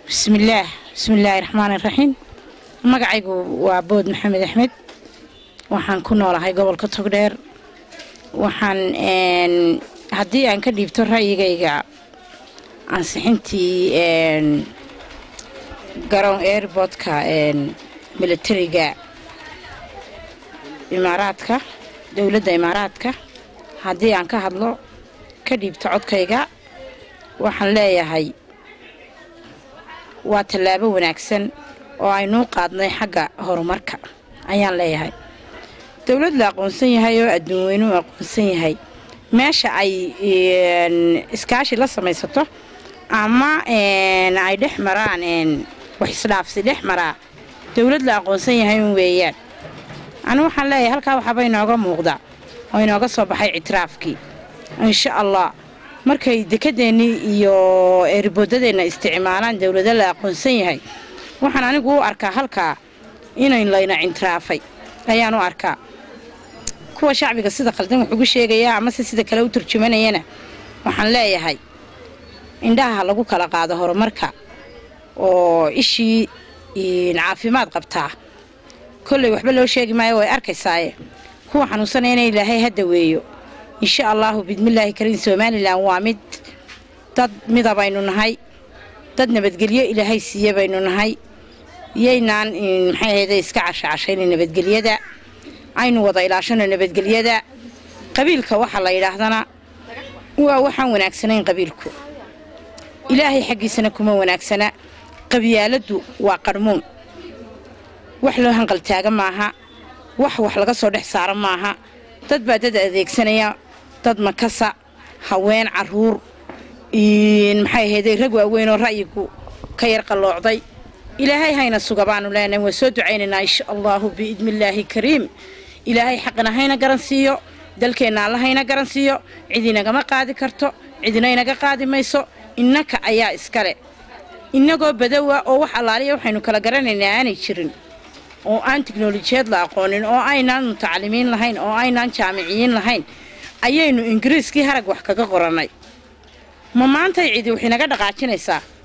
bismillaah bismillaahi raxmaani raxiim magacaygu waa bood maxamed axmed waxaan ku noolahay gobolka togdheer waxaan haddii aan ka dhiibto ra'yigayga ansixintii garoon airbortka milatariga imaaraadka dowladda imaaraadka haddii aan ka hadlo ka dhiibto codkayga waxaan leeyahay waa tallaabo wanaagsan oo aynuu qaadnay xagga horumarka ayaan leeyahay dowlad la aqoonsan yahay oo adduun weynuu aqoonsan yahay meesha ay iskaashi la samaysato ama ay dhex maraan wax isdhaafsi dhex maraa dowlad la aqoonsan yahay un weeyaan anu waxaan leeyahay halkaa waxaaba inooga muuqda oo inooga soo baxay ictiraafkii insha allah markay dekedeennii iyo eeriboodadeenna isticmaalaan dowlado la aqoonsan yahay waxaan anigu u arkaa halkaa inayn layna cintiraafay ayaan u arkaa kuwa shacbiga sida khaldan wax ugu sheegayaa amase sida kale u turjumanayana waxaan leeyahay indhaha lagu kala qaado horumarka oo ishii caafimaad qabtaa kolley waxba loo sheegi maayo way arkaysaaye kuwa xanuunsanayana ilaahay ha daweeyo insha allaahu bidmillaahi kariim somalilan waa mid dad mida baynu nahay dad nabadgelyo ilaahay siiye baynu nahay yaynaan maxay ahayde iska cashacashayna nabadgelyada aynu wada ilaashano nabadgelyada qabiilka waxa la yidhaahdana waa waxaan wanaagsanayn qabiilku ilaahay xaggiisana kuma wanaagsana qabyaaladdu waa qarhmuun wax loo hanqaltaaga maaha wax wax laga soo dhex saaro maaha dad baa dad adeegsanaya dad makasa haween caruur maxay ahayday rag waaweyn oo ra'yigu ka yar qalloocday ilaahay hayna suga baanu leenahay waan soo ducaynaynaa insha allaahu biidnillaahi kariim ilaahay xaqina hayna garan siiyo dalkeenna alla hayna garan siiyo cid inagama qaadi karto cidina inaga qaadi mayso innaka ayaa iskale innagoo badowa oo wax allaaliya waxaynu kala garanaynaa aanay jirin oo aan tiknolojiyad la aqoonin oo aynaan mutacalimiin lahayn oo aynaan jaamiciyiin lahayn ayaynu ingiriiskii harag wax kaga qorannay ma maantay cidi wax inaga dhaqaajinaysaa